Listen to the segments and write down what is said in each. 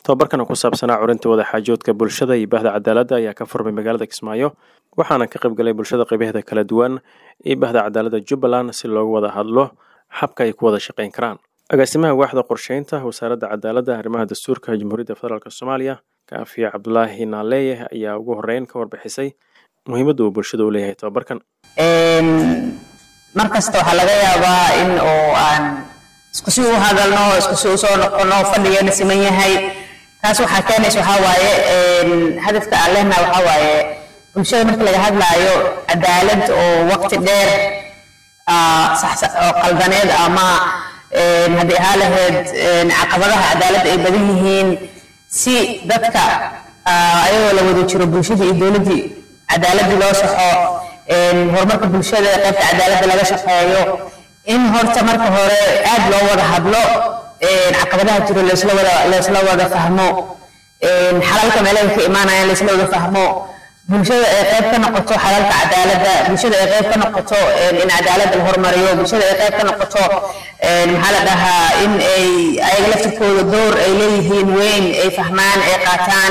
tobabarkan oo ku saabsanaa curinta wadaxaajoodka bulshada iyo bahda cadaaladda ayaa ka furmay magaalada kismaayo waxaana ka qayb galay bulshada qaybaheeda kala duwan iyo bahda cadaaladda jubbaland si loogu wada hadlo habka ay ku wada shaqayn karaan agaasimaha waaxda qorsheynta wasaaradda cadaaladda arrimaha dastuurka jamhuuriyadda federaalk soomaaliya kaafiya cabdulaahi naaleeye ayaa ugu horeyn ka warbixisay muhiimadda uu bulshada u leeyahay tobabarkan mar kasta waxaa laga yaabaa in oo aan isku si u hadalno isku si usoo noqono fadhigeena siman yahay taas waxaa keenaysa waxaa waaye hadafka aan lehna waxaa waaye bulshada marka laga hadlaayo cadaalad oo waqti dheer oo qaldaneed ama haddii ahaa lahayd caqabadaha cadaaladda ay badan yihiin si dadka ayagoo la wada jiro bulshadii iyo dowladdii cadaaladii loo saxo horumarka bulshada qaybta cadaaladda laga shaqeeyo in horta marka hore aad loo wada hadlo caqabadaha jiro laysla wada laysla wada fahmo xalalka meelaha ka imaanayaan laysla wada fahmo bulshada ay qayb ka noqoto xalalka cadaaladda bulshada ay qayb ka noqoto in cadaaladda la horumariyo bulshada ay qayb ka noqoto maxaa la dhahaa in ay ayaga laftirkooda door ay leeyihiin weyn ay fahmaan ay qaataan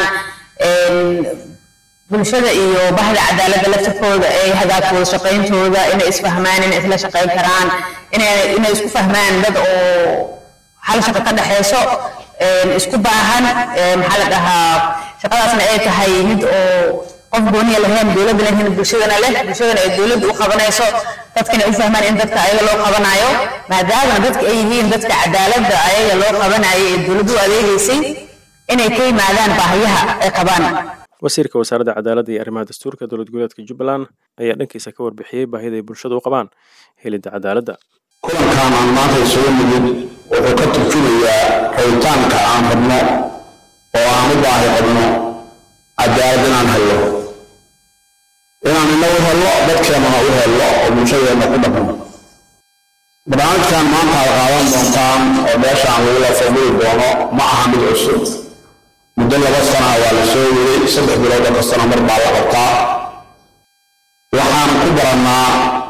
bulshada iyo bahda cadaaladda laftirkooda ay hagaagto wada shaqayntooda inay isfahmaan inay isla shaqayn karaan inay inay isku fahmaan dad oo hal shaqo ka dhexeyso isku baahan maxaa la dhahaa shaqadaasna ay tahay mid oo qof gooniya lahayn dowladda lahayn bulshadana leh bulshadana ay dowladda u qabanayso dadkana u fahmaan in dadka ayaga loo qabanayo maadaama dadka ay yihiin dadka cadaaladda ayaga loo qabanayo ee dowladdu u adeegaysay inay ka yimaadaan baahiyaha ay qabaan wasiirka wasaaradda cadaaladda iyo arrimaha dastuurka dowlad goboleedka jubbaland ayaa dhankiisa ka warbixiyey baahida ay bulshada u qabaan helidda cadaaladda kulankan aan maanta isugu nimid wuxuu ka turjumayaa rabitaanka aan rabno oo aan u baahi qabno cadaalad inaan hello inaan inagu hello dadkeennana u hello oo bulshadeenna ku dhaqno barnaamijkan maanta ad qaadan doontaan oo meeshaan lagula fadhili doono ma aha mid cusub muddo laba sana waa la soo yiray saddex bilood oo kastana mar baa la qabtaa waxaan ku barannaa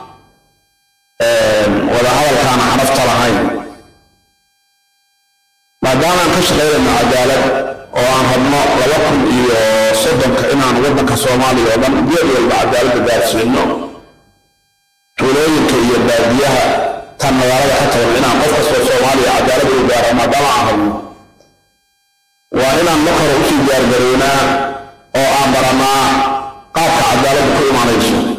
wadahadalkaan xarafta lahayn maadaamaan ka shaqaynayno cadaalad oo aan rabno laba kun iyo soddonka inaan waddanka soomaaliya oo dhan geed walba cadaaladda gaarsiino tuulooyinka iyo baadiyaha tan magaalada ka tagan inaan qof kastoo soomaaliya cadaaladda u gaaro maadaama aan rabno waa inaan mar hore usii diyaargarownaa oo aan barannaa qaabka cadaaladda ku imaanayso